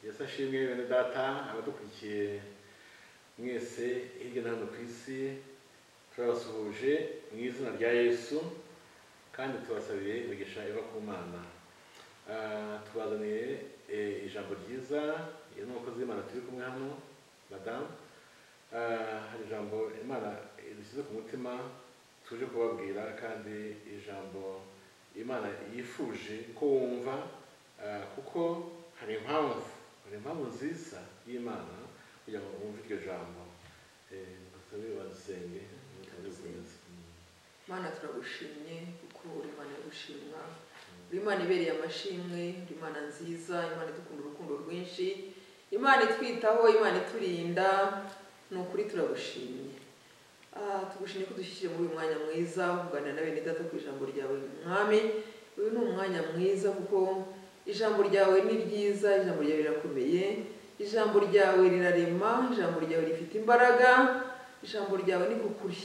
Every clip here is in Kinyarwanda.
yesu ashimwe bene data abadukurikiye mwese hirya no hino ku isi turabasuhuje mu izina rya yesu kandi tubasabiye imigisha iva ku mana Ah, tubazaniye eh, ijambo ryiza iyo ni umukozi w'imana turi kumwe hano madamu Ah, hari ijambo imana idushyize ku mutima tuje kubabwira kandi ijambo imana yifuje ko wumva ah, kuko hari impamvu hari impamvu nziza y'imana kugira ngo wumve iryo jambo Eh, ngusabe badusenge Badusenge. mana turagushimye kuko uri imana yo gushimwa uri imana ibereye amashimwe uri imana nziza imana idukunda urukundo rwinshi imana itwitaho imana iturinda ni ukuri turagushimye Ah, tugushimye ko dushyikire muri uyu mwanya mwiza wo kuganira na bene data ku ijambo ryawe mwami uyu ni umwanya mwiza kuko ijambo ryawe ni ryiza ijambo ryawe rirakomeye ijambo ryawe rirarema ijambo ryawe rifite imbaraga ijambo ryawe ni kukuri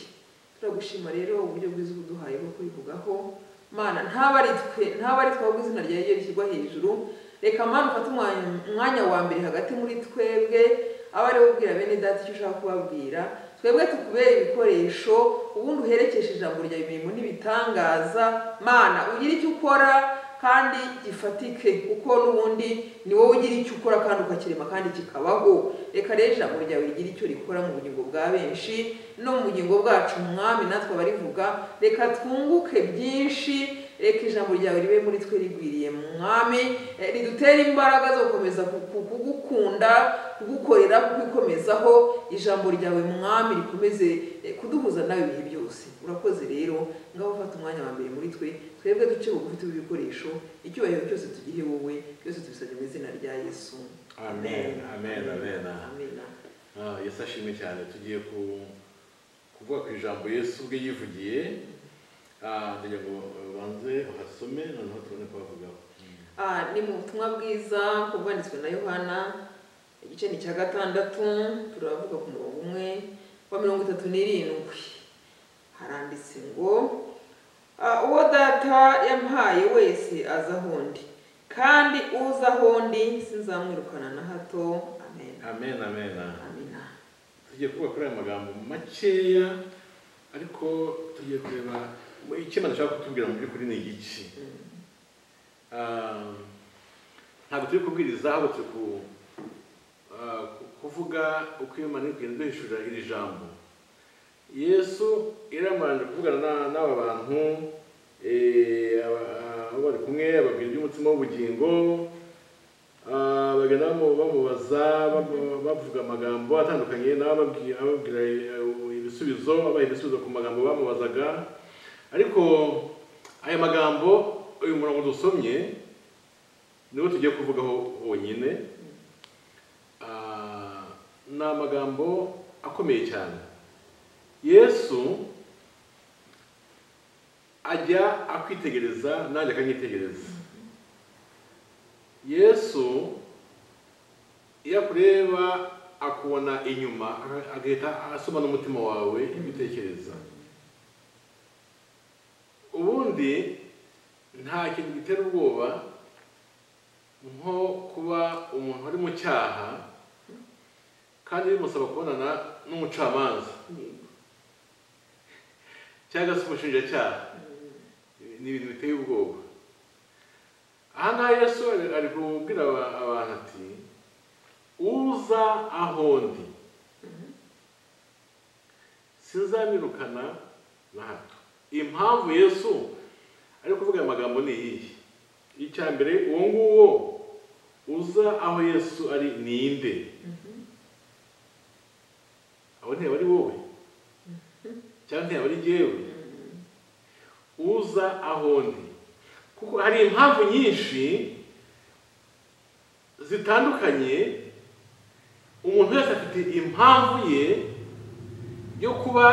turagushima rero uburyo bwiza ubuduhaye bwo kurivugaho mana ntaba ari twe ntaba ari twe ahubwo izina ryawe ryo rishyirwa hejuru reka mana ufate umwanya- umwanya wa mbere hagati muri twebwe abe ari wowe ubwira bene data icyo ushaka kubabwira twebwe tukubere ibikoresho ubundi uherekeshe ijambo ryawe imirimo n'ibitangaza mana ugire icyo ukora kandi gifatike kuko n'ubundi ni wowe ugira icyo ukora kandi ukakirema kandi kikabaho reka rero ijambo ryawe rigire icyo rikora mu bugingo bwa benshi no mu bugingo bwacu mwami natwe abarivuga reka twunguke byinshi reka ijambo ryawe ribe muri twe rigwiriye mwami eh, ridutere imbaraga zo gukomeza ku- ku- kugukunda kugukorera kukwikomezaho ijambo ryawe mwami rikomeze eh, kuduhuza nawe ibihe byose urakoze rero ngaho ufata umwanya wa mbere muri twe twebwe duce bugufi tube ibikoresho icyubahiro cyose tugihe wowe byose tubisabye mu izina rya yesu amen amen amen amen Ah, yesu ashimwe cyane tugiye ku- kuvuga ku ijambo yesu ubwe yivugiye Ah, ndagira ngo ubanze uhasome noneho tubone kubavugaho Ah, ni mu butumwa bwiza ku bwanditswe na yohana igice ni icya gatandatu turavuga ku murongo umwe wa mirongo itatu n'irindwi haranditse ngo "Ah, uwo data yamuhaye wese aza aho ndi kandi uza aho ndi sinzamwirukana na hato amen amen amen amina tugiye kuvuga kuri aya magambo makeya ariko tugiye kureba icyo imana ishaka kutubwira mu by'ukuri ni igice Mm. Ah, ntabwo turi kubwiriza ahubwo turi ku- ah, ku- kuvuga uko imana iri kugenda duhishurira iri jambo yesu iramaranje kuvugana na- n'aba bantu eh, aba- abo bari kumwe ababwira iby'umutima w'ubugingo ah, bagenda bamu- bamubaza bamu- bavuga amagambo atandukanye nawe ababwi- ababwira eh, ibisubizo abaha ibisubizo ku magambo bamubazaga ariko aya magambo uyu murongo dusomye niwo tugiye kuvugaho wonyine Ah, ni amagambo akomeye cyane yesu ajya akwitegereza nanjye akanyitegereza yesu iyo akureba akubona inyuma agahita asoma n'umutima wawe ibitekereza ubundi nta kintu gitera ubwoba nko kuba umuntu ari mu cyaha kandi bimusaba kubonana n'umucamanza Yego. cyangwa se umushinjacyaha ni ibintu biteye ubwoba aha ngaha yesu ari- ari kubwira aba- abantu ati uza aho ndi sinzamirukana na hato impamvu yesu ari kuvuga aya magambo ni iyihe icya mbere uwo nguwo uza aho yesu ari ninde abo ntiyaba ari wowe cyangwa ntiyaba ari jyewe uza aho ndi kuko hari impamvu nyinshi zitandukanye umuntu wese afite impamvu ye yo kuba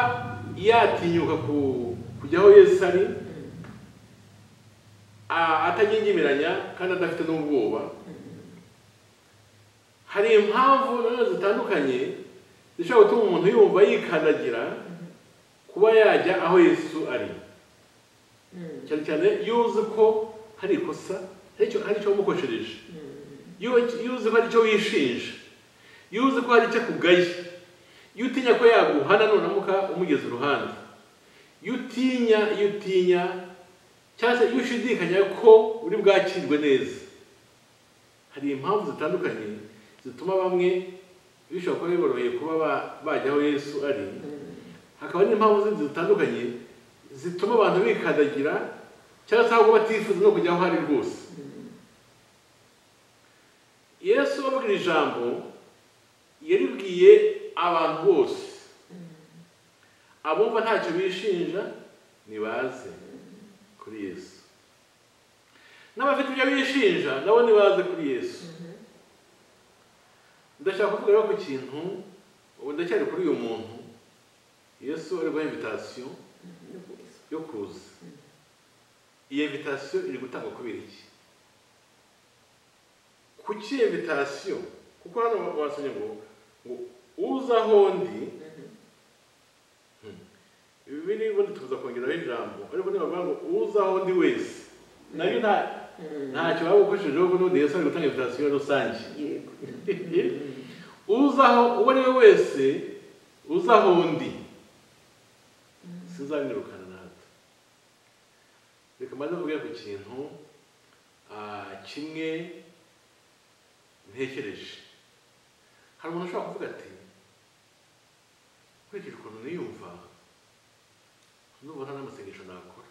yatinyuka ku- kujya aho yesu ari a- atagingimiranya kandi adafite n'ubwoba hari impamvu nanone zitandukanye zishobora gutuma umuntu yumva yikandagira kuba yajya aho yesu ari Mm, cyane cyane iyo uzi ko hari ikosa hari icyo hari icyo wamukojereje mm, iyo uzi ko hari icyo wishinja iyo uzi ko hari icyo akugaye iyo utinya ko yaguhana none amuka umugeze uruhande iyo utinya iyo utinya cyangwa se iyo ushidikanya ko uri bwakirwe neza hari impamvu zitandukanye zituma bamwe bishobora kuba biboroheye kuba bajya aho yesu ari hakaba n'impamvu zindi zitandukanye zituma abantu bikandagira cyangwa se aho batifuza no kujya aho ari rwose yesu babwira ijambo yaribwiye abantu bose abumva ntacyo bishinja ntibaze kuri yesu n'abafite ibyo bishinja nabo ntibaze kuri yesu ndashaka kuvuga ku kintu ubu ndacyari kuri uyu muntu yesu ari guha invitasiyo yo kuza iyo invitasiyo iri gutangwa kubera iki kuki invitasiyo kuko hano wasomye ngo ngo uza aho ndi biri ubundi tuza kongeraho ijambo ariko niba bavuga ngo uza aho ndi wese nayo nta ntacyo waba ukoreshejeho ko n'ubundi yesu ari gutanga invitasiyo rusange uzaho uwo ari we wese uzaho undi sinzabirukana na hato reka mbanze mvuge ku kintu kimwe ntekereje hari umuntu ushobora kuvuga ati nkurikije ukuntu niyumva nubona n'amasengesho nakora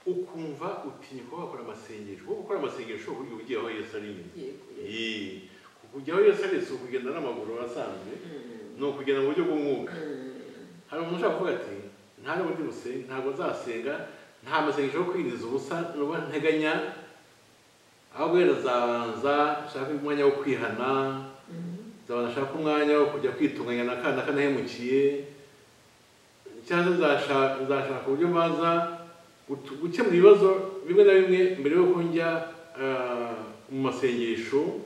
ukumva utinya kuba wakora amasengesho kuko gukora amasengesho uburyo ugiye aho yesu ari nyine kujya aho yesu ari si ukugenda n'amaguru asanzwe ni ukugenda mu buryo bw'umwuka hari umuntu ushobora kuvuga ati nta n'ubundi busenga ntabwo nzasenga nta masengesho yo kwinjiza ubusa nuba nteganya ahubwo rero zabanza nshaka umwanya wo kwihana zabanza nshaka umwanya wo kujya kwitunganya n'akana kanahemukiye cyangwa nzashaka uburyo mbaza gukemura ibibazo bimwe na bimwe mbere yuko njya mu masengesho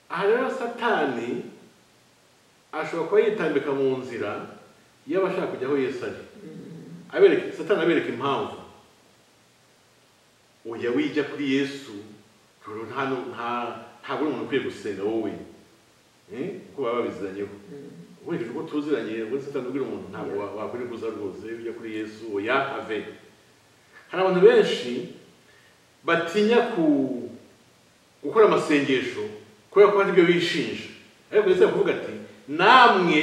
aha rero satani ashobora kuba yitambika mu nzira iyo aba ashaka kujya aho yesu ari satani abereka impamvu ujya wijya kuri yesu ntabwo uri umuntu ukwiye gusenga wowe kuko baba babiziranyeho nkurikije uko tuziranye ubwo satani ubwira umuntu ntabwo wakwirikuza rwose ujya kuri yesu oya ave hari abantu benshi batinya gukora amasengesho kubera ko hari ibyo bishinja ariko yesu kuvuga ati namwe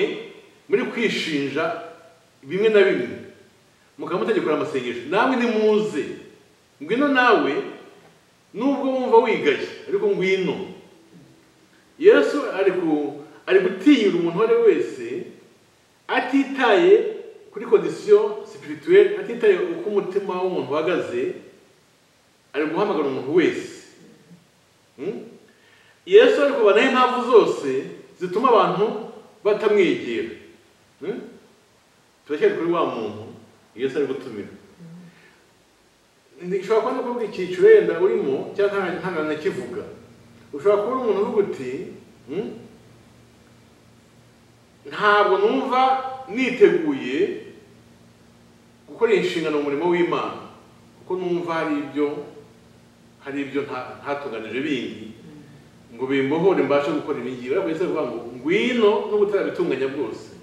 muri kwishinja bimwe na bimwe mukaba mutegekora amasengesho namwe nimuze ngwino nawe nubwo wumva wigaye ariko ngwino yesu ari gutinyura umuntu uwo ari we wese atitaye kuri kondisiyo sipirituweri atitaye uko umutima w'umuntu uhagaze ari guhamagara umuntu wese yesu ari kubanaho impamvu zose zituma abantu batamwegera turacyari kuri wa muntu yesu ari gutumira ushobora kuba no kuvuga icyiciro wenda urimo cyangwa ntabwo nakivuga ushobora kuba umuntu uvuga uti ntabwo numva niteguye gukora inshingano mu murimo w'imana kuko numva hari ibyo hari ibyo ntatunganije bindi ngo bimbohore mbashe gukora ibingibi ariko ndetse bivuga ngo ngwino nubwo utarabitunganya bwose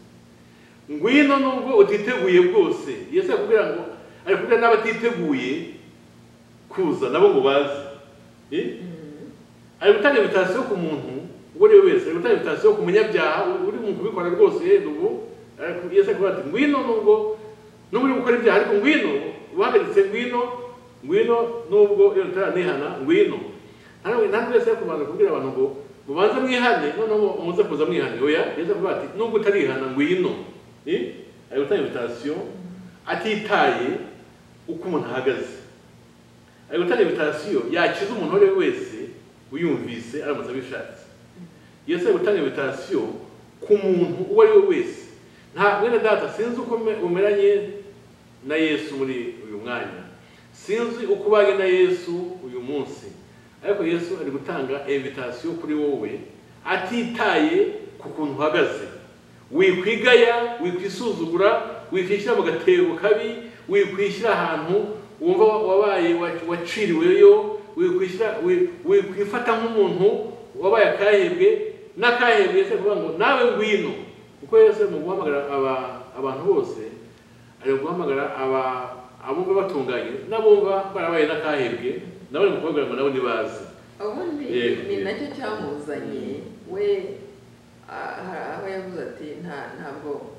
ngwino nubwo utiteguye bwose yesi akubwira ngo ari kubwira n'abatiteguye kuza nabo ngo baze ari gutanga invitasiyo ku muntu uwo ari we wese ari gutanga invitasiyo ku munyabyaha uri mu kubikora rwose ubu yesi akubwira ati ngwino nubwo nubwo uri gukora ibyaha ariko ngwino uhagaritse ngwino ngwino nubwo iyo utaranihana ngwino ntabwo yesi yakubanza kubwira abantu ngo mubanze mwihane noneho muze kuza mwihane oya yesi akubwira ati nubwo utarihana ngwino ari gutanga invitasiyo atitaye uko umuntu ahagaze ari gutanga invitasiyo yakiza umuntu uwo ari we wese uyumvise aramutse abishatse yesu ari gutanga invitasiyo ku muntu uwo ari we wese nta mwene data sinzi uko umeranye na yesu muri uyu mwanya sinzi uko ubanye na yesu uyu munsi ariko yesu ari gutanga invitasiyo kuri wowe atitaye ku kuntu uhagaze wikwigaya wikwisuzugura wikwishyira mu gatebo kabi wikwishyira ahantu wumva wabaye waciriweyo wikwishyira wikwifata nk'umuntu wabaye akahebwe n'akahebwe se kuvuga ngo nawe ngwino kuko yesu mu guhamagara aba- abantu bose ari guhamagara aba- abumva batunganye n'abumva barabaye n'akahebwe nabo ni kubabwira ngo nabo ntibazi ubundi Yego, ni yego. nacyo cyamuzanye we ah, hari aho yavuze ati nta ntabwo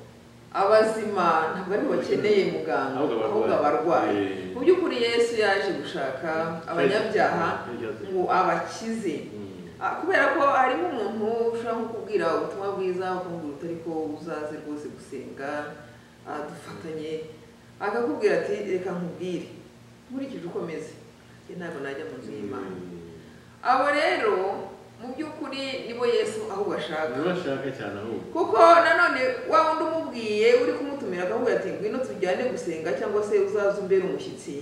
abazima ntabwo ari bo bakeneye muganga Ahubwo abarwayi. ahubwo abarwayi Yego. mu by'ukuri yesu yaje gushaka abanyabyaha Yego. ngo abakize Mm. Ah, kubera ko harimo umuntu ushobora nko kubwira ubutumwa bwiza ukumubwira utari ko uzaze rwose gusenga ah, dufatanye akakubwira ati reka nkubwire nkurikije uko meze njye ntabwo najya mu nzu y'imana abo rero mu by'ukuri nibo yesu ahubwo ashaka ntibashake cyane ahubwo kuko nanone wa wundi umubwiye uri kumutumira akakubwira ati ngwino tujyane gusenga cyangwa se uzaze umbere umushyitsi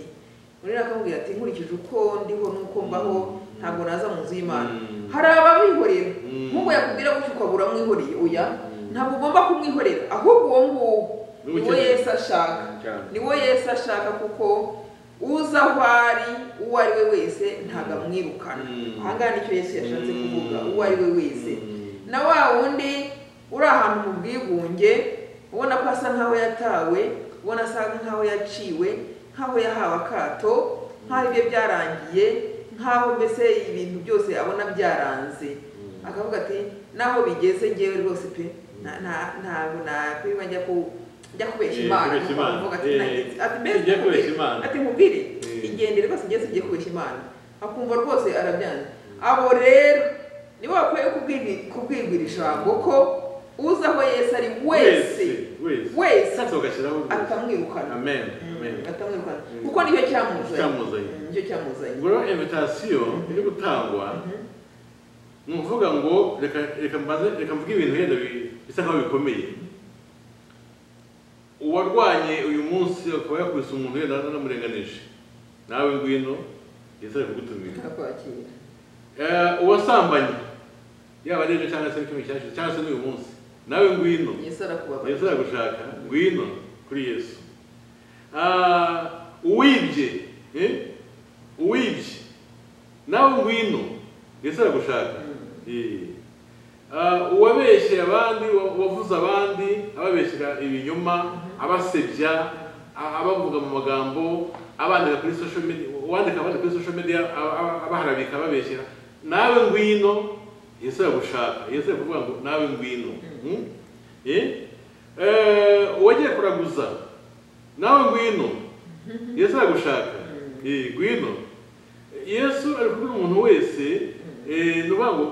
undi akamubwira ati nkurikije uko ndiho n'uko mbaho ntabwo naza mu nzu y'imana Mm. hari ababihorera Mm. nk'uko yakubwira gutyo ukabura mwihoreye oya Mm. ntabwo ugomba kumwihorera ahubwo uwo nguwo Ni niwo ubukene. yesu ashaka Cyane. niwo yesu ashaka kuko uza aho ari uwo ari we wese ntabwo amwirukana Mm. ahangaha nicyo yesu yashatse Mm. kuvuga uwo ari we wese Mm. na wa wundi uri ahantu mu bwigunge ubona ko asa nk'aho yatawe ubona asa nk'aho yaciwe nk'aho yahawe akato nk'aho ibye byarangiye nk'aho mbese ibintu byose abona byaranze Mm. akavuga ati naho bigeze ngewe rwose pe nta- nta- ntabwo nakwiba njya ku- njya kubeshya Eh, imana kubeshya Nuko Imana. aravuga ati, Eh, "Nagize- ati, mbese ujya kubeshya nkubwire." Imana. ati mubwire Eh. igende rwose ngeze ugiye kubeshya imana akumva rwose arabyanze abo rero nibo bakwiye kubwirwi- kubwirwira ijambo ko uza aho yesu ari wese wese wese Sasa ugashyiraho rwose. atamwirukana amen amen Mm, atamwirukana Mm. kuko nicyo cyamuzanye Cyamuzanye. Mm, nicyo cyamuzanye ubwo rero invitation iri gutangwa Mhm. ni ukuvuga ngo reka reka mbaze reka mvuge ibintu wenda bi- bisa nkaho bikomeye uwarwanye uyu munsi akaba yakubise umuntu wenda anamurenganije nawe ngwino yesu ari kugutumira akwakira Eh, uwasambanye yaba ari ejo cyangwa se n'ikindi cyashize cyangwa se n'uyu munsi nawe ngwino yesu arakubabarira yesu aragushaka ngwino kuri yesu Ah, uwibye eh? uwibye nawe ngwino yesu aragushaka Eh. Ah, uwabeshyeye abandi wa- wavuze abandi ababeshyera ibinyoma abasebya a- abavuga mu magambo abandika kuri social media uwandika abandika kuri social media a- a- abaharabika ababeshyera nawe ngwino yesu aragushaka yesu arakuvuga ngo nawe ngwino Hmm? Eh? Eh, uwagiye kuraguza nawe ngwino yesu aragushaka Eh, ngwino yesu ari kubwira umuntu wese eh, ni ukuvuga ngo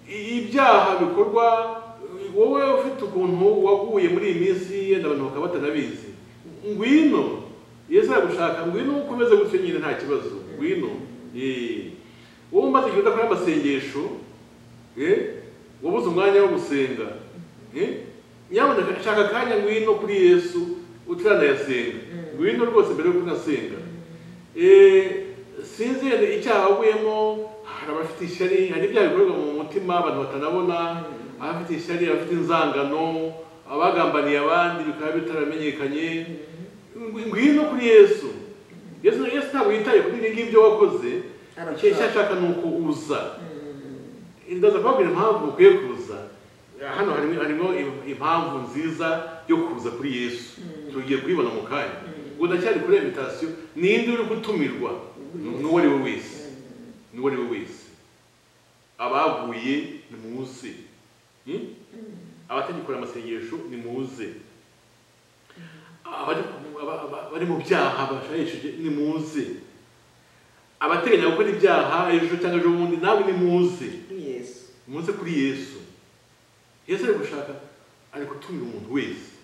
i- ibyaha bikorwa wowe ufite ukuntu waguye muri iyi minsi yenda abantu bakaba batanabizi ngwino yesu aragushaka ngwino ukomeze gutyo nyine nta kibazo ngwino Eh. wowe umaze igihe udakora amasengesho Eh, wabuze umwanya wo gusenga Eh, nyamuneka shaka akanya ngwino kuri yesu utaranayasenga ngwino rwose mbere yuko unasenga Eh, sinzi yenda icyaha waguyemo hari abafite ishyari hari ibyaha bikorerwa mu mutima abantu batanabona abafite ishyari abafite inzangano abagambaniye abandi bikaba bitaramenyekanye Ngw- ngwino kuri yesu yesu yesu ntabwo yitaye kuri ibi ngibyo wakoze icyo icyo aragushaka ashaka ni uko uza Mm. ndaza kubabwira impamvu mukwiye kuza hano harimo harimo im- impamvu nziza yo kuza kuri yesu tugiye kuyibona mu kanya ngo ndacyari kuri invitation ninde uri gutumirwa n'uwo ari we wese n'uwo ari we wese abaguye ni muze Hmm? abategekora amasengesho ni muze abari aba- aba- abari mu byaha bashayishije ni muze abateganya gukora ibyaha ejo cyangwa ejo bundi nawe ni muze yesu muze kuri yesu yesu ari gushaka ari gutumira umuntu wese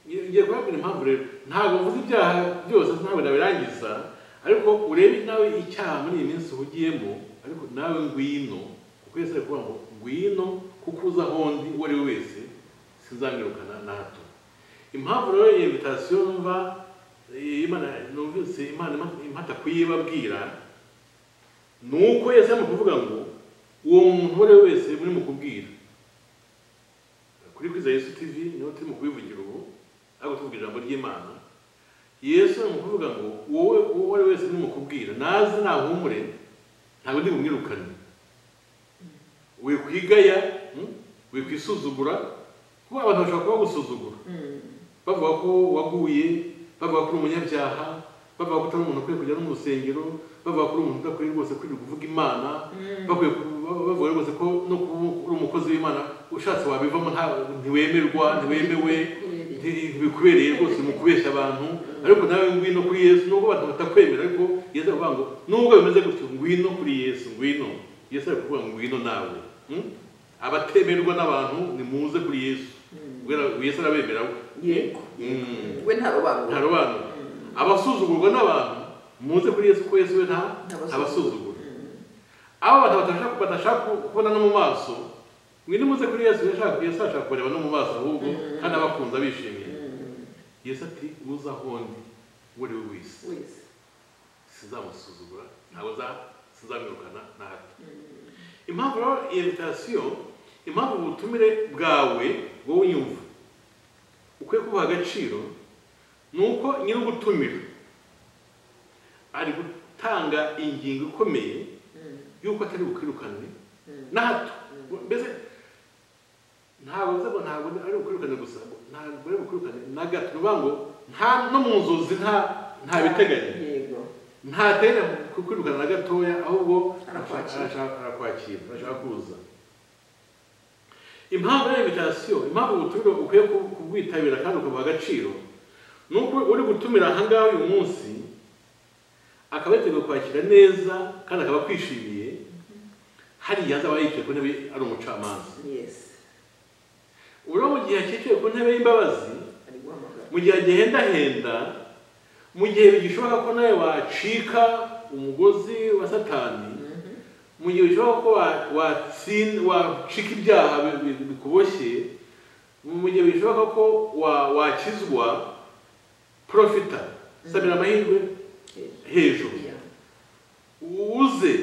Ngiye- ngiye kubabwira impamvu rero ntabwo mvuze ibyaha byose ntabwo nabirangiza ariko urebe nawe icyaha muri iyi minsi uhugiyemo ariko nawe ngwino kuko yesu ari kuvuga ngo ngwino kuko uza ahondi uwo ari we wese sinzamwirukana na hato impamvu rero iyi invitation numva eh, imana numvise imana impa- impata kuyibabwira nuko yesu arimo kuvuga ngo uwo muntu uwo ari we wese muri mu kubwira kuri kwiza yesu tv niho turimo kubivugira ubu ariko tuvuga ijambo ry'imana yesu ni ukuvuga ngo wowe uwo ari we wese nimukubwira naze nahumure ntabwo ndi bumwirukane wikwigaya mm, wikwisuzugura kuko abantu bashobora kuba bagusuzugura bavuga ko waguye bavuga ko uri umunyabyaha bavuga ko utari umuntu ukwiye kujya no mu rusengero bavuga ko uri umuntu udakwiye rwose kwirirwa uvuga imana bakwiye ku- ba- bavuga rwose ko no kuba uri umukozi w'imana ushatse wabivamo nta- ntiwemerwa ntiwemewe Ntiwemereye. nti- ntibikubereye rwose mu kubeshya abantu ariko nawe ngwino kuri yesu nubwo abantu batakwemera ariko yesu aravuga ngo nubwo bimeze gutyo ngwino kuri yesu ngwino yesu ari kuvuga ngo ngwino nawe Mm? abatemerwa n'abantu nimuze kuri yesu Kubera- yesu arabemera we yego Mm. we ntarobanura ntarobanura abasuzugurwa n'abantu muze kuri yesu ko yesu we nta ntabasuzugura abo bantu badashaka badashaka kubona no mu maso mwene muze kuri yesu yashaka yesu ashaka kureba no mu maso ahubwo kandi abakunze bishimiye yesu ati uza aho ndi uwo ari we wese wese sizamusuzugura ntabwo za- sizamwirukana na hato impamvu rero invitasiyo impamvu ubutumire bwawe wowe unyumva ukwiye kubuha agaciro ni uko nyir'ugutumira ari gutanga ingingo ikomeye y'uko atari bukwirukane na hato mbese ntabwo nzego ntabwo ari bukwirukane gusa ntabwo ari bukwirukane na gato ni ukuvuga ngo nta no mu nzozi nta nta biteganya yego ntatera kukwirukana na gatoya ahubwo Arakwakira. arashaka- arakwakira arashaka kuza impamvu ya invitation impamvu ubutumire ukwiye ku- kubwitabira kandi ukabuha agaciro ni uko uri gutumira ahangaha uyu munsi akaba yiteguye kwakira neza kandi akaba akwishimiye hariya azaba yicaye ku ntebe ari umucamanza yesi uriho mu gihe akicaye ku ntebe y'imbabazi ari guhamagara mu gihe agihendahenda mu gihe bigishoboka ko nawe wacika umugozi wa satani mu gihe bishoboka ko wa- watsin- wacika ibyaha bi- bi- bikuboshye mu gihe bishoboka ko wa- wakizwa profita sabira amahirwe Hejuru. hejuru uze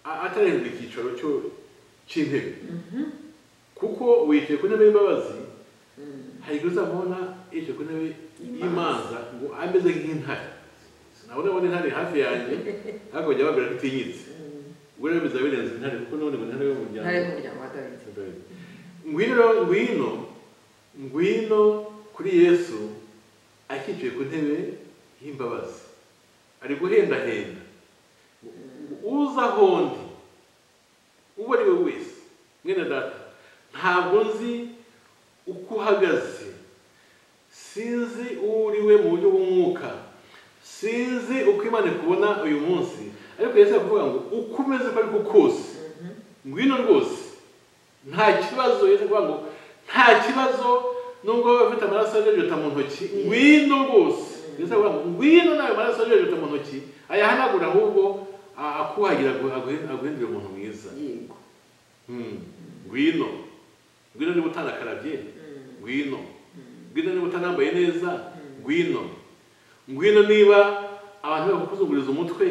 a- atarahindura icyicaro cyo- cy'intebe kuko wicaye ku ntebe y'imbabazi hari igihe uzamubona yicaye ku ntebe y'imanza ngo ameze nk'intare sinabona abona intare hafi yanjye ariko bajya babwira ko itinyitse ubwo rero bizaba birenze intare kuko n'ubundi ngo intare yo mu ntare muryango y'umuryango wa dawidi ngwino rero ngwino ngwino kuri yesu akicaye ku ntebe y'imbabazi ari guhendahenda uza aho ndi uwo ari we wese mwene data ntabwo nzi uko uhagaze sinzi uwo uri we mu buryo bw'umwuka sinzi uko imana ikubona uyu munsi ariko yesu aravuga ngo uko umeze uko ariko kose ngwino rwose nta kibazo yesu aravuga ngo nta kibazo nubwo waba ufite amaraso ajojota mu ntoki ngwino rwose yesu aravuga ngo ngwino nawe amaraso ajojota mu ntoki ayahanagura ahubwo a- akuhagira agu- agu- aguhindure umuntu mwiza yego Mm. ngwino ngwino niba utanakarabye ngwino ngwino niba utanambaye neza ngwino ngwino niba abantu bakuzunguriza umutwe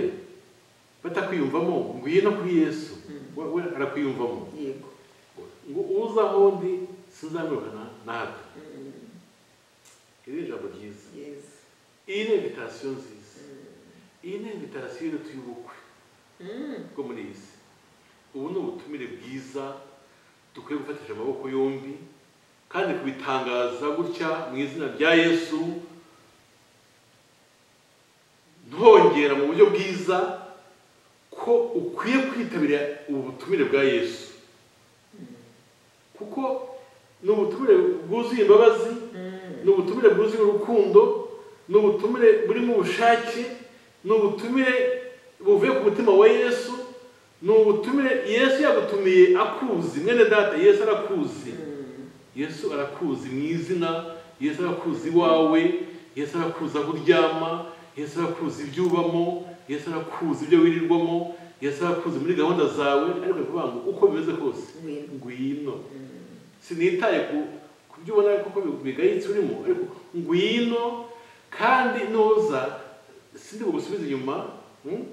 batakwiyumvamo ngwino kuri yesu we we arakwiyumvamo yego ngo uza aho ndi sinzamwirukana natwe iri ni ijambo ryiza yesi iyi ni invitasiyo nziza iyi ni invitasiyo y'uruti y'ubukwe bwo muri iyi si ubu ni ubutumire bwiza dukwiye gufatisha amaboko yombi kandi kubitangaza gutya mu izina rya yesu ntongera mu buryo bwiza ko ukwiye kwitabira ubu butumire bwa yesu kuko ni ubutumire bwuzuye imbabazi ni ubutumire bwuzuye urukundo ni ubutumire burimo ubushake ni ubutumire buvuye ku mutima wa yesu ni ubutumire yesu yagutumiye akuzi mwene data yesu arakuzi yesu arakuzi mu izina yesu arakuzi iwawe yesu arakuzi aho uryama yesu arakuzi ibyo ubamo yesu arakuzi ibyo wirirwamo yesu arakuzi muri gahunda zawe ariko ari kuvuga ngo uko bimeze kose Ngwino. ngwino sinitaye ku ku byo ubona kuko bigayitse urimo ariko ngwino kandi nuza sindi bugusubize inyuma mm?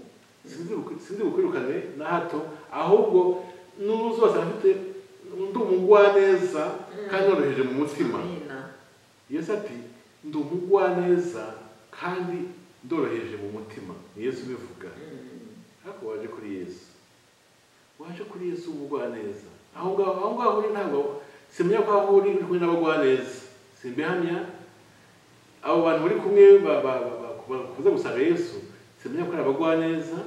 Sindi buku- sindi bukwirukane na hato ahubwo nuza wasanga mfite ndi umugwaneza kandi noroheje mu mutima amina yesu ati ndi umugwaneza kandi ndoroheje mu mutima ni yesu ubivuga ariko waje kuri yesu waje kuri yesu w'ubugwaneza aho ngaho aho ngaho uri ntabwo simenya ko aho uri uri kumwe n'abagwaneza simbihamya abo bantu bari kumwe ba- ba- ba- ba- bakuze gusanga yesu simenya ko ari abagwaneza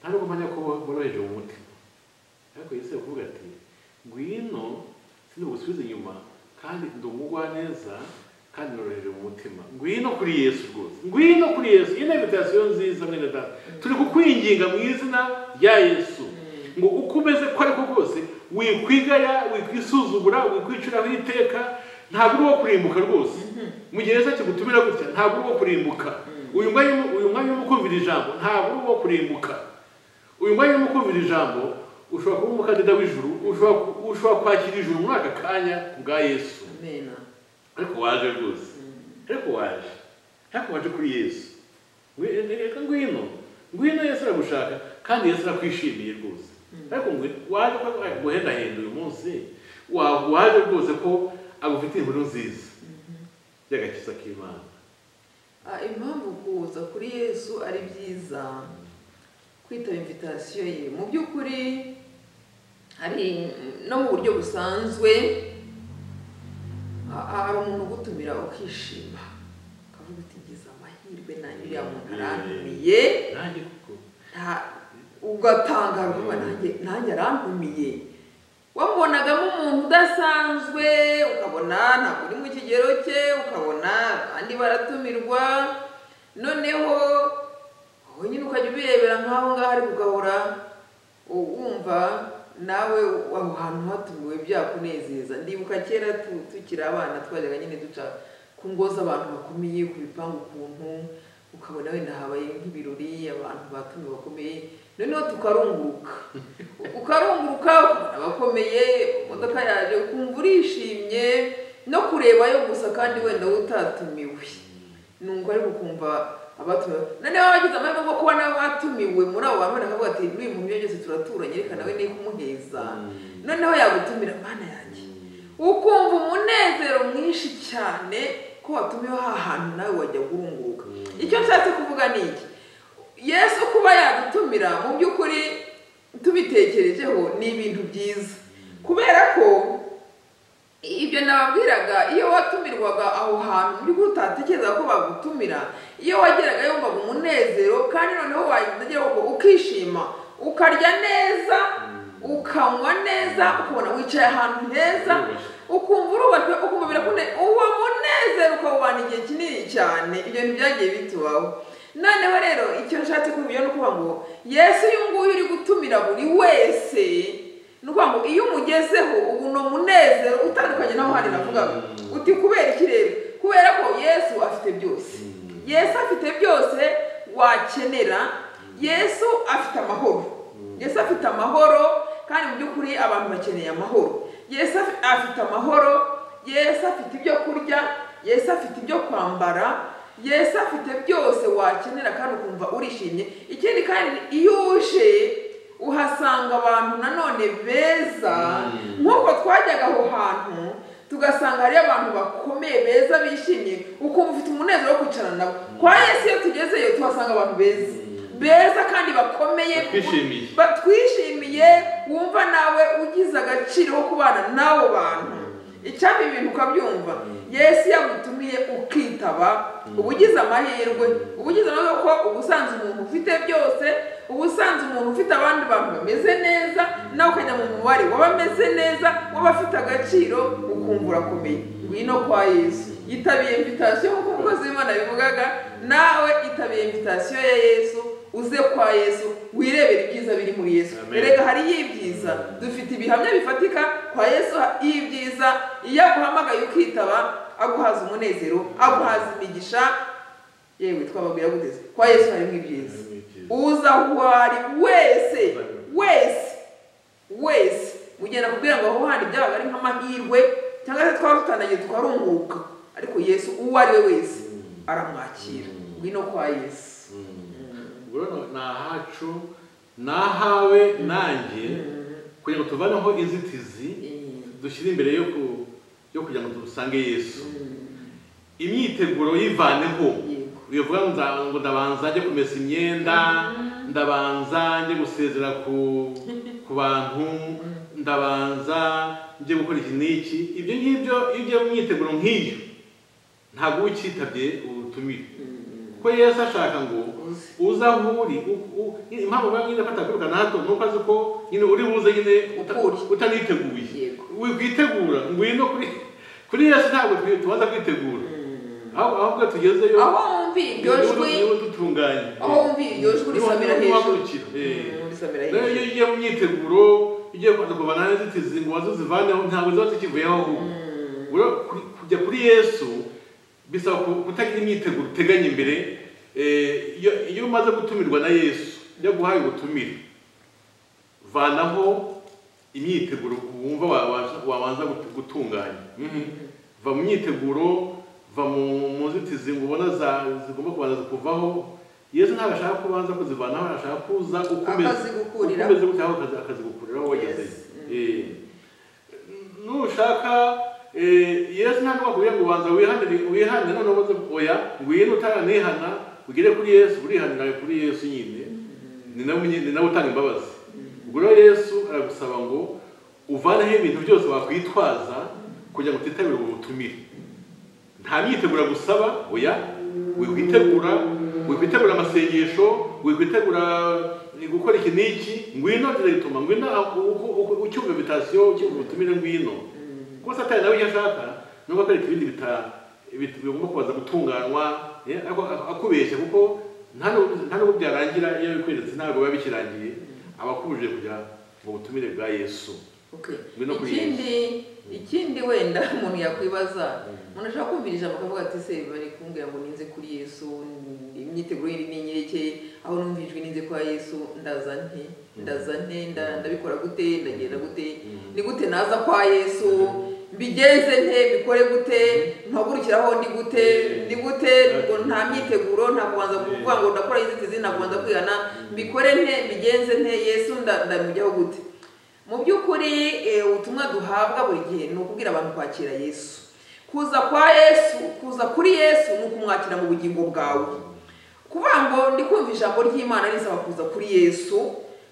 nta nubwo mpamya ko boroheje mu mutima ariko yesu ari kuvuga ati ngwino sinubusubize inyuma kandi ndi umugwaneza kandi noroheje mu mutima ngwino kuri yesu rwose ngwino kuri yesu iyi ni invitasiyo nziza mwene data turi kukwinginga mu izina rya yesu ngo uko umeze ko ariko kose wikwigaya wikwisuzugura wikwiciraho iteka ntabwo uri uwo kurimbuka rwose mu gihe yesu akigutumira gutya ntabwo uri uwo kurimbuka uyu mwanya uyu mwanya urimo kumvira ijambo ntabwo uri uwo kurimbuka uyu mwanya urimo kumvira ijambo ushobora kuba umukandida w'ijuru ushobora ushobora kwakira ijuru muri aka kanya kubwa yesu amena ariko waje rwose ariko waje ariko waje kuri yesu Ngwi- reka ngwino ngwino yesu aragushaka kandi yesu arakwishimiye rwose ariko ngwino waje ko guhendahenda uyu munsi wa- waje rwose ko agufitiye inkuru nziza y'agakiza k'imana Ah, impamvu kuza kuri yesu ari byiza kwitaba invitasiyo ye mu by'ukuri hari no mu buryo busanzwe ah, ah, hari umuntu ugutumira ukishima ukavuga uti ngize amahirwe nanjye uriya muntu arantumiye nanjye kuko nta- ugatangara ukumva nanjye nanjye arantumiye wamubonagamo umuntu udasanzwe ukabona ntabwo uri mu kigero cye ukabona abandi baratumirwa noneho wowe nyine ukajya ubirebera nk'aho ngaho ari kugahora u- wumva nawe aho hantu hatumiwe byakunezeza ndibuka kera tu- tukiri abana twajyaga nyine duca ku ngo z'abantu bakomeye ku bipangu ukuntu ukabona wenda habaye nk'ibirori abantu batumiwe bakomeye noneho tukarunguruka ukarunguruka ukabona abakomeye imodoka yaje ukumva urishimye no kurebayo gusa kandi wenda utatumiwe numva ariko ukumva abatumiwe noneho wagize amahirwe yo kuba nawe watumiwe muri abo bantu bakavuga ati n'uyu muntu byose turaturanye reka nawe niyo kumuheza noneho yagutumira mana yanjye ukumva umunezero mwinshi cyane ko watumiwe ha hantu nawe wajya guhunguka icyo nshatse kuvuga ni iki yesu kuba yadutumira mu by'ukuri tubitekerejeho ni ibintu byiza kubera ko ibyo nababwiraga iyo watumirwaga aho hantu muri utatekereza ko bagutumira iyo wageraga yumvaga umunezero kandi noneho wageraga ukishima ukarya neza ukanywa neza ukabona wicaye ahantu heza ukumva urubajwe ukumva birakune uwo munezero ukawubana igihe kinini cyane ibyo bintu byagiye bitubaho noneho rero icyo nshatse kuvuga ni ukuvuga ngo yesu uyu nguyu uri gutumira buri wese ni ukuvuga ngo iyo umugezeho ubu ni umunezero utandukanye naho handi navugaga uti kubera iki rero kubera ko yesu afite byose yesu afite byose wakenera yesu afite amahoro yesu afite amahoro kandi mu by'ukuri abantu bakeneye amahoro yesu afi- afite amahoro yesu afite ibyo kurya yesu afite ibyo kwambara yesu afite byose wakenera kandi ukumva urishimye ikindi kandi iyo uje uhasanga abantu nanone beza Mm. nk'uko twajyaga aho hantu tugasanga hariyo abantu bakomeye beza bishimye ukumva ufite umunezero wo kwicarana nabo kwa yesu iyo tugezeyo tuhasanga abantu beza Mm. beza kandi bakomeye Batwishimiye. batwishimiye wumva nawe ugize agaciro ko kubana n'abo bantu icyaba ibintu ukabyumva yesu yagutumiye ukitaba uba ugize amahirwe uba ugize amahirwe ko uba usanze umuntu ufite byose uba usanze umuntu ufite abandi bantu bameze neza nawe ukajya mu mubare w'abameze neza w'abafite agaciro ukumva urakomeye ngwino kwa yesu yitabiye invitasiyo nk'uko umukozi w'imana yabivugaga nawe itabiye invitasiyo ya yesu uze kwa yesu wirebere ibyiza biri muri yesu Amen. erega hariyo ibyiza dufite ibihamya bifatika kwa yesu y'ibyiza iyo aguhamagaye ukitaba aguhaza umunezero aguhaza imigisha yewe twababwira guteze kwa yesu harimo ibyiza Harimo ibyiza. uza aho wari wese Amen. wese wese mugenda kubwira ngo aho handi byabaga ari nk'amahirwe cyangwa se twaba tutandagiye tukarunguka ariko yesu uwo ari we wese aramwakira ngwino kwa yesu ubwo rero ni ahacu ni ahawe nanjye kugira ngo tuvaneho inzitizi dushyire imbere yo ku- yo kugira ngo dusange yesu imyiteguro yivaneho yego bivuga ngo nza- ngo ndabanza njye kumesa imyenda ndabanza njye gusezera ku ku bantu ndabanza njye gukora iki n'iki ibyo ngibyo iyo ugiye mu myiteguro nk'iyo ntabwo uba ucyitabye ubutumire kuko yesu ashaka ngo Uze. uza aho uri u- u- nyine impamvu uba nyine afata kwirukana hato ni uko azi ko nyine uri buze nyine uta- Ukuri. utaniteguye Yego. witegura ngwino kuri kuri yesu ntabwo twe- tubanza kwitegura aho- ahubwo tugezeyo aho wumva iryo jwi niwe dutunganye aho wumva iryo jwi risamira hejuru Mm, risamira rero iyo hejuru ugiye mu myiteguro ugiye kubanza kuvana n'inzitizi ngo wazizivaneho ntabwo ziba zikivuyeho ahubwo Ura- kuri- kujya kuri yesu bisaba ku- kutagira imyiteguro uteganya imbere Eh, iyo iyo umaze gutumirwa na yesu iyo aguhaye ubutumire vanaho imyiteguro wumva wabasha- wabanza gut- gutunganya va mu myiteguro va mu mu nzitizi ngo ubona za- zigomba kubanza kuvaho yesu ntabwo ashaka ko ubanza kuzivanaho ashaka kuza ukomeza Akazigukuriraho. ukomeza gutya aho akazi- akazigukuriraho wageze Yes. Eh, nushaka eh, yesu ntabwo akubwira ngo ubanza wihanire wihanire noneho uze oya ngwino utaranihana ugere kuri yesu urihanira kuri yesu nyine ni nawe umenye- ni nawe utanga imbabazi ubwo rero yesu aragusaba ngo uvaneho ibintu byose wakwitwaza kugira ngo utitabira ubwo butumire nta myitegura gusaba oya wikwitegura wikwitegura amasengesho wikwitegura gukora iki n'iki ngwino diregitoma ngwino aho- uko- uko- ucyumva invitasiyo ucyumva ubutumire ngwino kuko satani nawe icyo ashaka ni uko akwereka ibindi bita- bit- bigomba kubanza gutunganywa eh, ako- ako- akubeshya kuko nta n'u- nta n'ubwo byarangira iyo bikweretse ntabwo biba bikirangiye aba akubujije kugira ngo butumire bwa yesu Okay. Ngwino kuri ikindi ikindi wenda umuntu yakwibaza umuntu ashobora kumvira ijambo akavuga ati se bari kumbwira ngo ninze kuri yesu imyiteguro yindi ni inyereke aho numva ijwi ninze kwa yesu ndaza nte ndaza nte nda- ndabikora gute ndagenda gute ni gute naza kwa yesu mbigenze nte bikore gute mpagurukiraho ndi gute ndi gute ngo nta myiteguro nta kubanza kuvuga ngo ndakora inzitizi nta kubanza kwihana mbikore nte mbigenze nte yesu nda- ndamujyaho gute mu by'ukuri eh, ubutumwa duhabwa buri gihe ni ukubwira abantu kwakira yesu kuza kwa yesu kuza kuri yesu ni ukumwakira mu bugingo bwawe kuvuga ngo ndi kumva ijambo ry'imana risaba kuza kuri yesu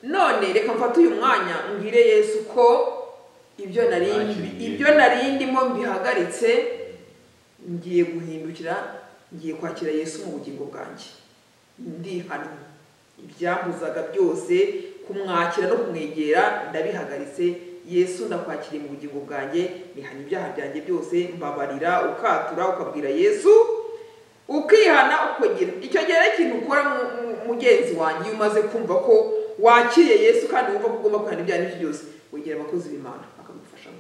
none reka mfate uyu mwanya mbwire yesu ko ibyo nari Nakiriye. ibyo nari ndimo mbihagaritse ngiye guhindukira ngiye kwakira yesu mu bugingo bwanjye ndihana ibyambuzaga byose kumwakira no kumwegera ndabihagaritse yesu ndakwakiriye mu bugingo bwanjye nihana ibyaha byanjye byose mbabarira ukatura ukabwira yesu ukihana ukongera icyo gihe rero ikintu ukora mu- mu- mugenzi wanjye iyo umaze kumva ko wakiriye yesu kandi wumva ko ugomba kwihana ibyaha n'ibyo byose wegera abakozi b'imana bakagufashamo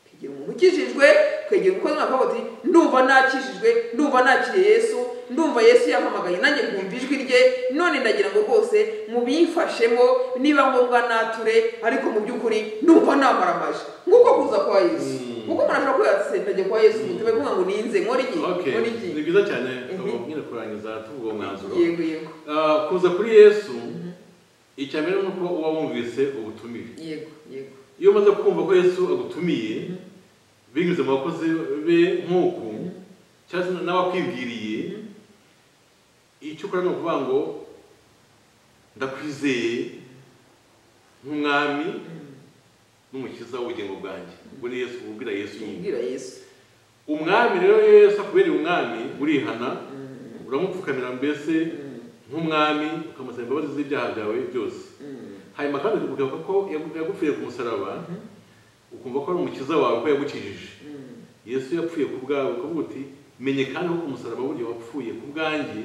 kwegera umuntu ukijijwe kwegera umukozi wakavuga ati ndumva nakijijwe ndumva nakiriye yesu ndumva yesu yampamagaye nanjye nkumva ijwi rye none ndagira ngo rwose mubimfashemo niba ngombwa nature ariko mu by'ukuri ndumva namaramaje nk'uko kuza kwa yesu Mm. kuko umuntu ashobora kuba yatsendage kwa yesu ngo tube kuvuga ngo ninze nkora iki okay nkora iki ni byiza cyane Mhm. ngo nyine kurangiza tuvuga uwo mwanzuro yego yego Ah, kuza kuri yesu icya mbere ni uko uba wumvise ubutumire yego yego iyo umaze kumva ko yesu agutumiye binyuze mu bakozi be nk'uku cyangwa se nawe akwibwiriye icyo ukora ni ukuvuga ngo ndakwizeye nk'umwami n'umukiza w'ubugingo bwanjye ubwo ni yesu ubwira yesu nyine ubwira yesu umwami rero iyo yesu akubereye umwami urihana uramupfukamira mbese nk'umwami ukamusaba imbabazi z'ibyaha byawe byose hanyuma kandi ukavuga ko yagu- yagupfiriye ku musaraba ukumva ko ari umukiza wawe ko yagukijije yesu yapfuye ku bwawe ukavuga uti menye kandi ko ku musaraba burya wapfuye ku bwanjye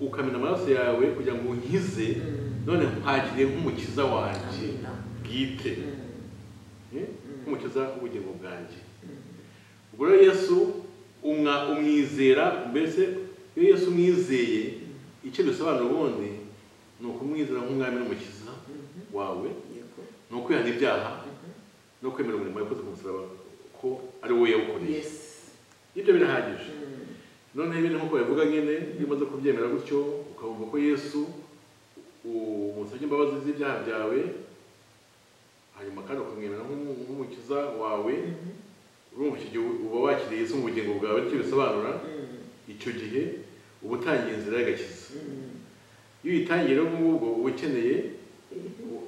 ukamena amaraso yawe kugira ngo unkize none nkwakiriye nk'umukiza wanjye bwite Eh? nk'umukiza w'ubugingo bwanjye ubwo rero yesu umwa- umwizera mbese iyo yesu umwizeye icyo bisobanura ubundi ni ukumwizera nk'umwami n'umukiza wawe yego ni ukwihana ibyaha no kwemera umurimo yakoze ku musaraba ko ari wowe yawukoreye yes ibyo birahagije noneho ibindi nk'uko babivuga nyine iyo umaze kubyemera gutyo ukabumva ko yesu umusabye imbabazi z'ibyaha byawe hanyuma kandi ukamwemera nk'umu- nk'umukiza wawe urumva icyo gihe uba wakiriye yesu mu bugingo bwawe nicyo bisobanura icyo gihe uba utangiye inzira y'agakiza iyo uyitangiye rero ngubwo uba ukeneye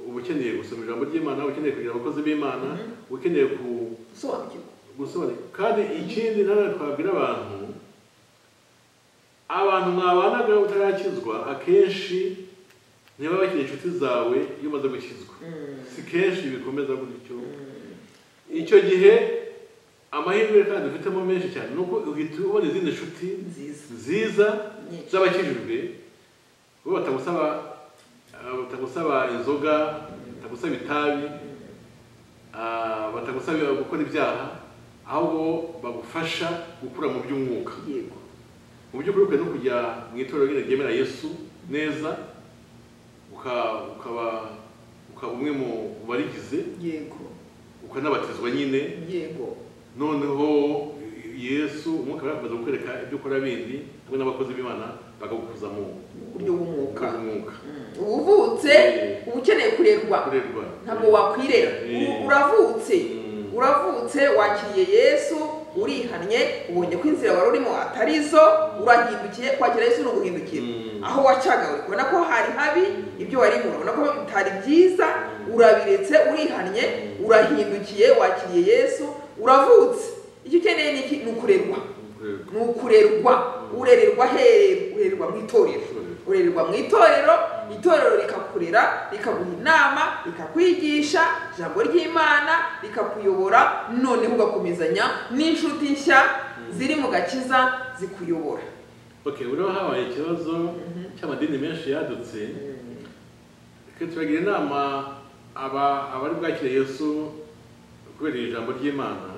uba ukeneye gusoma ijambo ry'imana uba ukeneye kugira abakozi b'imana uba ukeneye ku gusobanukirwa gusobanukirwa kandi ikindi nanone twabwira abantu abantu mwabanaga utarakizwa akenshi niba bakiri inshuti zawe iyo umaze gukizwa si kenshi bikomeza gutyo icyo gihe amahirwe kandi dufitemo menshi cyane ni uko uhita ubona izindi nshuti nziza nziza nyinshi z'abakijijwe bo batagusaba ah, batagusaba inzoga batagusaba itabi ah, batagusaba gukora ibyaha ahubwo bagufasha gukura mu by'umwuka yego mu by'ukuri ukwiye no kujya mu itorero nyine ryemera yesu neza uka- ukaba ukaba umwe mu mu barigize yego ukanabatizwa nyine yego noneho yesu umwuka we akomeza kukwereka ibyo ukora bindi hamwe n'abakozi b'imana bakagukuza mu mu buryo bw'umwuka umwuka uba uvutse uba ukeneye kurerwa kurerwa ntabwo wakwirera U- uravutse Mm. uravutse wakiriye yesu urihannye ubonye ko inzira wari urimo atari zo urahindukiye kwakira yesu ni uguhindukira Mm. aho wacaga ubona ko hari habi ibyo wari mu urabona ko bitari byiza urabiretse urihannye urahindukiye wakiriye yesu uravutse icyo ukeneye ni iki? ni ukurerwa Kurerwa. ni ukurerwa urererwa hehe urererwa mu itorero urererwa mu itorero itorero rikakurera rikaguha inama rikakwigisha ijambo ry'imana rikakuyobora noneho ugakomezanya n'inshuti nshya ziri mu gakiza zikuyobora okay uriho habaye ikibazo cy'amadini menshi yadutse twe turagira inama aba abari bwakire yesu kubera iri jambo ry'imana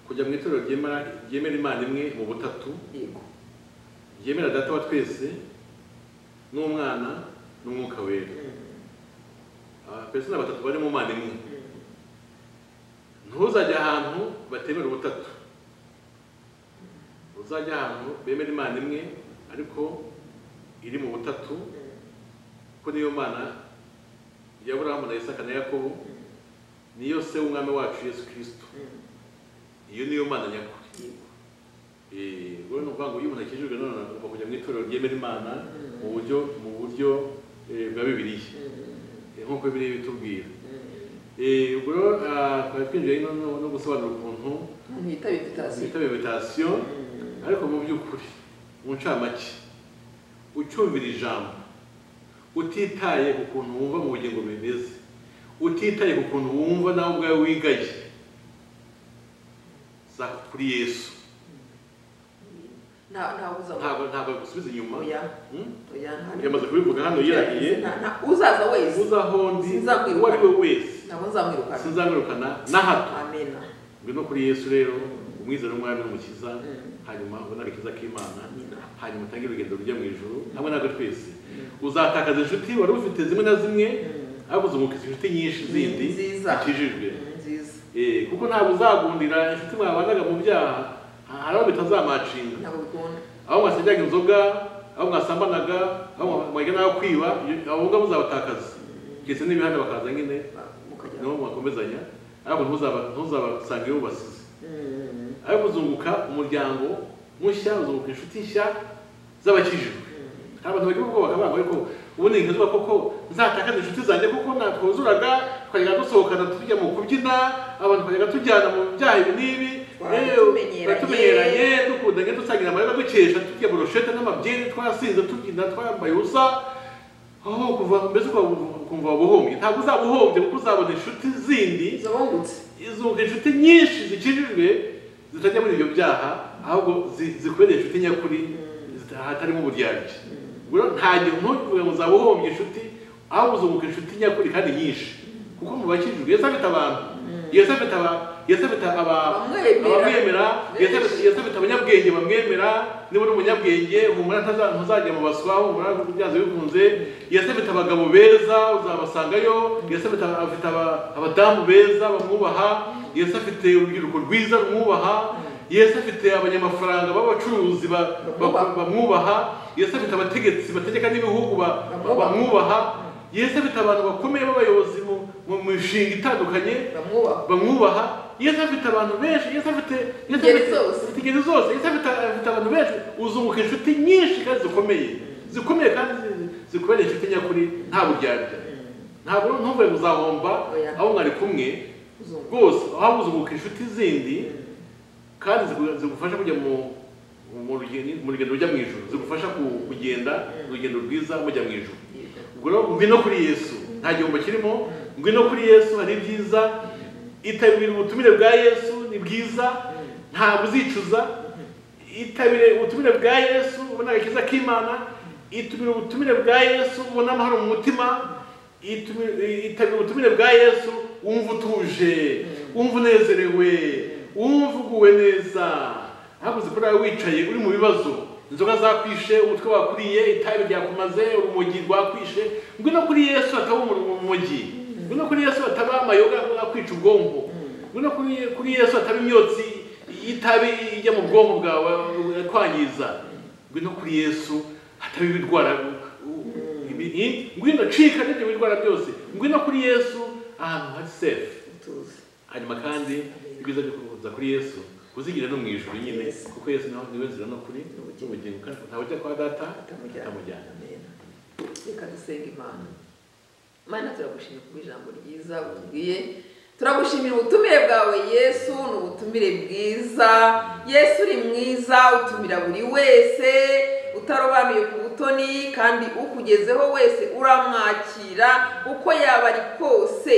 kujya mu itorero ryemera ryemera imana imwe mu butatu yego ryemera data wa twese n'umwana n'umwuka wera abapesina batatu bari mu mana imwe ntuzajye ahantu batemera ubutatu uzajya ahantu bemera imana imwe ariko iri mu butatu kuko niyo mana ya burahamu na isaka na yakobo niyo se w'umwami wacu yesu kirisito iyo niyo mana nyakuri Eh, wowe ni ukuvuga ngo iyo umuntu akijijwe none agomba kujya mu itorero ryemera imana mu buryo mu buryo eh, bwa bibiliya Eh, nk'uko bibiliya ibitubwira Eh, ubwo rero ah, twari twinjiye no- no no gusobanura ukuntu umuntu yitabe vitasi twita meditasiyo ariko mu by'ukuri mu ncamake ucyumvira ijambo utitaye ku kuntu wumva mu bugingo bimeze utitaye ku kuntu wumva nawe ubwawe wigaye za kuri yesu ntawuza ntabwo ntabwo agusubiza inyuma oya Hmm? oya nta yamaze kubivuga hano yirahiye Nta- nta- uzaza wese uzaho ndi Sinzamwirukana. uwo ari we wese ntabwo nzamwirukana sinzamwirukana na hato amena ngwino kuri yesu rero umwizera w'umwami n'umukiza hanyuma ubone agakiza k'imana hanyuma utange urugendo rujya mu ijoro hamwe natwe twese uzatakaza inshuti wari ufite zimwe na zimwe ariko uzungukiza inshuti nyinshi zindi Nziza. zikijijwe nziza Eh, kuko ntabwo uzagundira inshuti mwabanaga mu byaha hari aho bitazamacinga ntabwo bikunda aho mwasajyaga inzoga aho mwasambanaga aho mwajya n'aho kwiba iyo- abo ngabo muzabatakaza ndetse n'ibihanda bakaza nyine mukajya niho mwakomezanya ariko ntuzaba- ntuzabasanga iyo ubasize ariko uzunguka umuryango mushya uzunguka inshuti nshya z'abakijijwe hari abantu bagira ubwoba bakavuga ngo ariko ubu ni nkazuba koko nzatakaza inshuti zanjye kuko natwuzuraga twajyaga dusohokana tujya mu kubyina abantu twajyaga tujyana mu byaha ibi n'ibi Twatumenyeranye. Eh, twatumenyeranye dukundanye dusangira amarira dukesha turya burushete n'amabyeri twasinze tubyina twambaye ubusa aho kuva mbese ukaba ukumva wabuhombye ntabwo uzaba uhombye kuko uzabona inshuti zindi zabungutse izuka inshuti nyinshi zikijijwe zitajya muri ibyo byaha ahubwo zi- zikubera inshuti nyakuri zita- hatarimo uburyarya rero nta gihe ntuvuge ngo uzaba uhombye inshuti ahubwo uzunguka inshuti nyakuri kandi nyinshi kuko mu bakijijwe yesu afite abantu yesu afite aba- yesu afite aba- Abamwemera. abamwemera yesu afite- Benshi. yesu afite abanyabwenge bamwemera niba uri umunyabwenge humura ntaza- ntuzajya mu baswa humura byanze bikunze yesu afite abagabo beza uzabasangayo yesu afite aba- afite aba- abadamu beza bamwubaha yesu afite urubyiruko rwiza rumwubaha yesu afite abanyamafaranga b'abacuruzi ba- ba- Bamwubaha. bamwubaha yesu afite abategetsi bategeka n'ibihugu ba- ba- Bamwubaha. bamwubaha yesu afite abantu bakomeye b'abayobozi mu mu mishinga itandukanye bamwubaha bamwubaha yesu afite abantu benshi yesu afite Yesu Ingeri afite- zose. afite ingeri zose yesu afite afite abantu benshi uzunguka inshuti nyinshi kandi zikomeye zikomeye kandi zi- zikubereye inshuti nyakuri nta buryarya ntabwo ntuve muzahomba Oya. aho mwari kumwe uzungu rwose aho uzunguka inshuti zindi kandi zigu- zigufasha kujya mu mu rugendo mu rugendo rujya mu ijuru zigufasha ku- kugenda urugendo rwiza mujya mu ijuru ubwo rero ngwino kuri yesu nta gihombo kirimo ngwino kuri yesu hari ibyiza itabire ubutumire bwa yesu ni bwiza ntabwo uzicuza itabire ubutumire bwa yesu ubona agakiza k'imana itumire ubutumire bwa yesu ubona amahoro mu mutima itumire- itabire ubutumire bwa yesu wumva utuje wumva unezerewe wumva uguwe neza ntabwo zikorera wicaye uri mu bibazo inzoga zakwishe umutwe wakuriye itabi ryakumaze urumogi rwakwishe ngwino kuri yesu ataba urumogi ngwino kuri yesu ataba amayoga akwica ubwonko ngwino kuri- kuri yesu ataba imyotsi y'itabi ijya mu bwonko bwawe kwangiza ngwino kuri yesu ataba ibirwara ibi- ngwino cika n'ibyo birwara byose ngwino kuri yesu ahantu hari sefu tuzi hanyuma kandi ibyiza byo kuza kuri yesu kuzigira no mu ijuru nyine kuko yesu nawe niwe nzira no kuri n'ubugingo kandi ntawe ujya kwa data atamujyana atamujyana amena reka dusenga imana mana turagushimira kuba ijambo ryiza utubwiye turagushimira ubutumire bwawe yesu ni ubutumire bwiza yesu uri mwiza utumira buri wese utarobanuye ku butoni kandi ukugezeho wese uramwakira uko yaba ari kose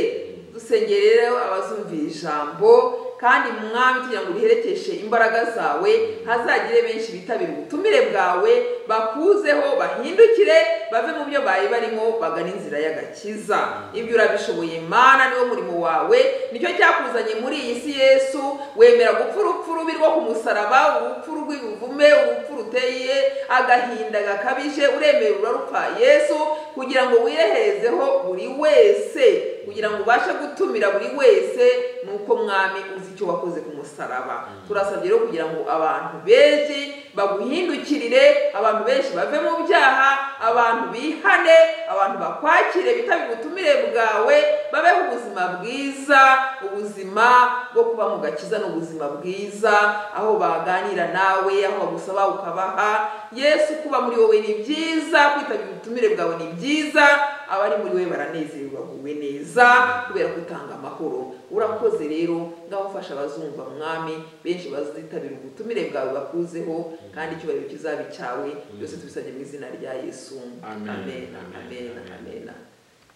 dusengere rero abazumvira ijambo kandi mwami tugira ngo riherekeshe imbaraga zawe hazagire benshi bitabira ubutumire bwawe bakuzeho bahindukire bave mu byo bari barimo bagana inzira y'agakiza ibyo urabishoboye mana niwo murimo wawe nicyo cyakuzanye muri iyi si yesu wemera gupfa urupfu rubi rwo ku musaraba urupfu rw'ibuvume urupfu ruteye agahinda gakabije uremera urarupfa yesu kugira ngo wireherezeho buri wese kugira ngo ubashe gutumira buri wese nuko mwami uzi icyo wakoze ku musaraba turasabye rero kugira ngo abantu benshi baguhindukirire abantu benshi bave mu byaha abantu bihane abantu bakwakire bitabire ubutumire bwawe babeho ubuzima bwiza ubuzima bwo kuba mu gakiza ni ubuzima bwiza aho baganira nawe aho bagusaba ukabaha yesu kuba muri wowe ni byiza kwitabira ubutumire bwawe ni byiza abari muri we baranezerwa baguwe neza kubera gutanga amahoro urakoze rero ngaho ufasha abazumva mwami benshi bazitabira ubutumire bwawe bakuzeho kandi icyubahiro kizaba icyawe byose tubisabye mu izina rya yesu Amen. amen amen Amen. amen, amen.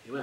Imana